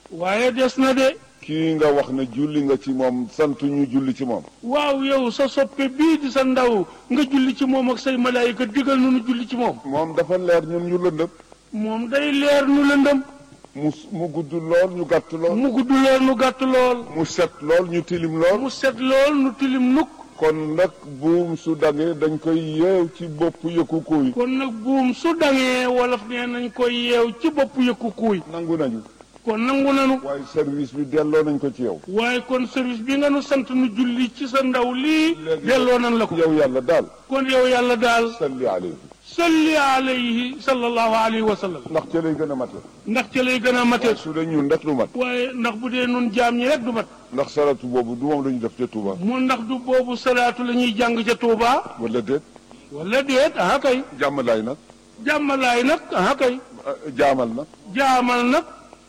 waaye des na de kii nga wax ne julli nga ci moom sant ñu julli ci moom waaw yow sa soppe bii di sa ndaw nga julli ci moom ak say malaayika digal nu nu julli ci moom moom dafa leer ñun ñu lëndëm moom day leer nu lëndëm mu mu gudd lool ñu gàtt lool mu gudd lool nu gàtt lool mu set lool ñu tilim lool mu set lool nu tilim nukk kon nag buum su dangee dañ koy yeew ci bopp yëkku kuy kon nag buum su dangee wolof nee nañ koy yeew ci bopp yëkku kuuy nangu nañu kon nangu nanu waaye service bi delloo nañ ko ci yow waaye kon service bi nga nu sant nu julli ci sa ndaw lii Léegi- delloo nan la ko yow yàlla daal kon yow yàlla daal salli alayhi salli alayhi sallallahu alayhi wa sallam ndax ca lay gën a mate ndax ca lay gën a mate su dee ñun rek du mat waaye ndax bu dee nun jaam ñi rek du mat ndax salatu boobu du moom la ñu def ca Touba mu ndax du boobu salaatu la ñuy jàng ca Touba wala déet wala déet aha kay jàmmalaay nag jàmmalaay nag aha kay ah, jaamal nag jaamal nag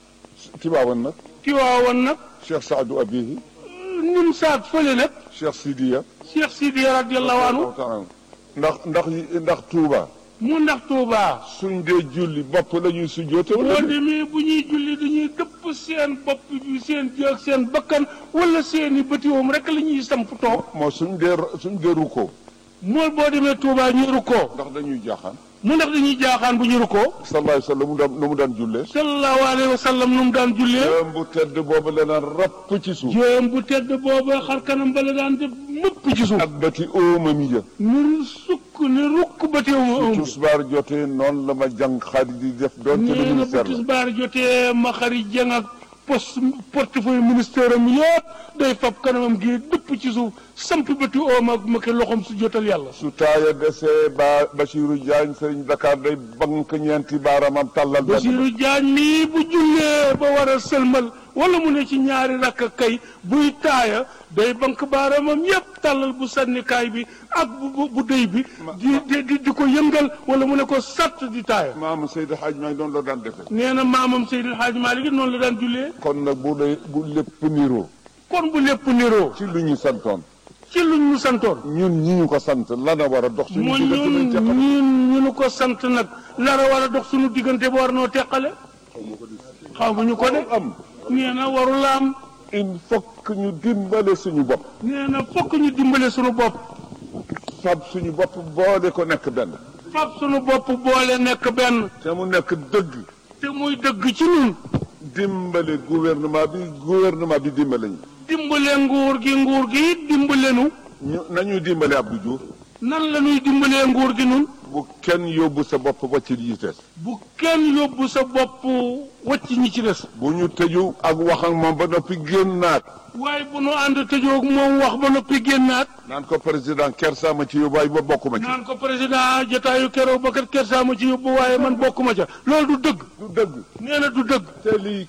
Tiwaawan nag Tiwaawan nag Cheikh Saadu Abihi nim saat fële nag Cheikh Sidiya Cheikh Sidi radiallahu anhu taala ndax ndax ndax Touba mu ndax Touba suñ dee julli bopp la ñuy sujjoote boo wala déet? demee bu ñuy julli dañuy dëpp seen bopp bi seen jëg seen bakkan wala seeni bëtiwoom rek la ñuy samp toog moo suñ dee suñ dee rukkoo mool boo demee Touba ñuy rukkoo ndax dañuy jaaxaan mu ndax dañuy jaaxaan bu ñu rukkoo sallallahu alayhi wa sallam mu daan nu mu daan jullee sallallahu alayhi wa sallam nu mu daan jullee jëm bu tedd boobu la naan rapp ci suuf jéem bu tedd booba xar kanam bala daan def mëpp ci suuf ak bati óomam yi ni sukk ni rukk bëtiwuma ëmb tusbaar jotee noonu la ma jàng xarit di def doon te nee na bu ministère la tisbaar jotee ma xari jeng ak poste portefeuille ministère am yëpp day fab kanamam gi dëpp ci suuf samp bëti oom ak ma ki loxom su jotal yàlla su taaya desee ba Bachirou Diagne sëriñ Dakar day bank ñeenti baaramam tàllal benn Basiru Jaañ mii bu jullee ba war a sëlmal wala mu ne ci ñaari rakk kay buy taaya day bank baaramam yépp tàllal bu sànnikaay bi ak bu bu bu dëy bi di di di di ko yëngal wala mu ne ko sàtt di taaya maam Seydi Hadj maa ngi doon la daan defee nee na maamam Seydil Hadj Malick it noonu la daan jullee kon nag bu dee bu lépp niroo kon bu lépp niroo ci lu ñu santoon ci luñ ñu santoon ñun ñi ñu ko sant lana war a dox suñu mu diggante ñun nañ teqal ñun ñu nu ko sant nag lara war a dox suñu diggante ba war noo teqale xamuñu ko de am nee na warula am il faut que ñu dimbale suñu bopp nee na fokk ñu dimbale suñu bopp fab suñu bopp boole ko nekk benn fab suñu bopp boole nekk benn te mu nekk dëgg te muy dëgg ci ñun dimbale gouvernement bi gouvernement bi dimbale ñu dimbale nguur gi nguur gi it dimbale nu ñu nañu dimbale Abdou Diouf nan la ñuy dimbalee nguur gi nun bu kenn yóbbu sa bopp ba ci yi des bu kenn yóbbu sa bopp wacc ñi ci des bu ñu tëju ak wax ak moom ba noppi génnaat waaye bu nu ànd tëjoog moom wax ba noppi génnaat naan ko président Kersa ma ci yóbbu waaye ba bokkuma ci naan ko président jotaayu keroog ba kat kersa ma ci yóbbu waaye man bokkuma ca loolu du dëgg du dëgg nee na du dëgg te lii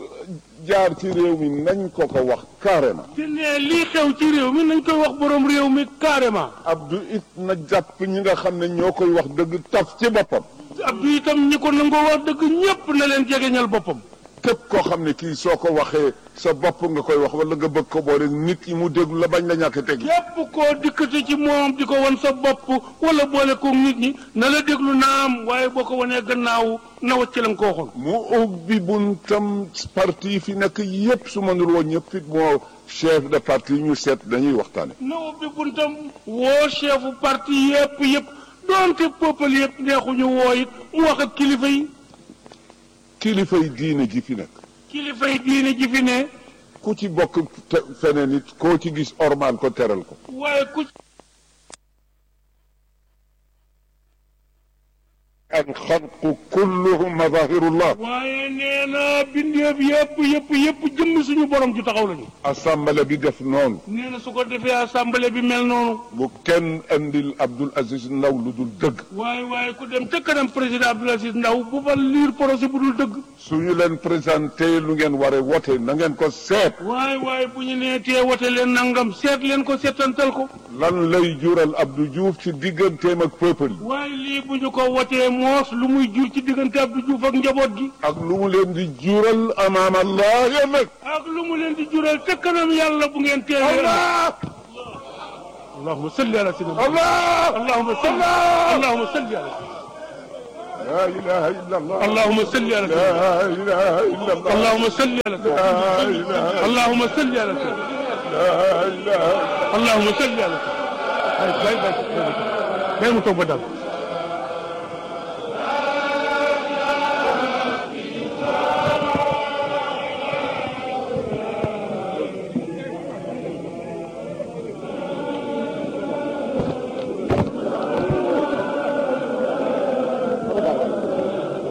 jaar ci réew mi nañ ko ko wax carrément te nee lii xew ci réew mi nañ koy wax borom réew mi carrément Abdou it na jàpp ñi nga xam ne ñoo koy wax dëgg taf ci boppam Abdou itam ñi ko nangoo wax dëgg ñépp na leen jegeñal boppam képp koo xam ne kii soo ko waxee sa bopp nga koy wax wala nga bëgg ko boole nit yi mu déglu la bañ la ñàkk tegi képp koo dikkati ci moom di ko wan sa bopp wala boole ko nit ñi na la déglu naam waaye boo ko wanee gannaaw na wacc la nga ko waxoon mu ubbi buntam parti yi fi nekk yépp su mënul woon ñëpp it moo chef de parti yi ñu seet dañuy waxtaane na ubbi buntam woo chefu parti yépp yépp doonte peuple yépp neexuñu woo it mu wax ak kilifa yi kilifa yi diine ji fi nekk kilifa yi diine ji fi ne ku ci bokk te- feneen it koo ci gis ormal ko teral ko waaye ku alxalqu kulluhum mazahirullah waaye nee na bindeef yépp yépp yépp jëmm suñu borom ju taxaw lañu assemblée bi def noonu nee na su ko defee assemblée bi mel noonu bu kenn andil Abdoul Aziz Ndaw lu dul dëgg waaye waaye ku dem ca kanam président Abdoul Aziz Ndaw bu fa liir projet bu dul dëgg su ñu leen présenté lu ngeen war a wote na ngeen ko seet waaye waaye bu ñu nee tee wote leen nangam seet leen ko seetantal ko lan lay jural Abdou Diouf ci digganteem ak peuple yi waaye lii bu ñu ko wotee moos lu muy jur ci diggante Abdou Diouf ak njaboot gi ak lu mu leen di jural amaam Allah ëllëg ak lu mu leen di jural ca kanam yàlla bu ngeen teewee Allah allahumma salli ala sayyidina Allah allahumma salli allahumma salli ala لا إله إلا الله اللهم صل على سيدنا لا إله إلا الله اللهم صل على سيدنا لا إله اللهم صل على سيدنا لا إله اللهم صل على سيدنا ay bay bay bay mu toog ba dal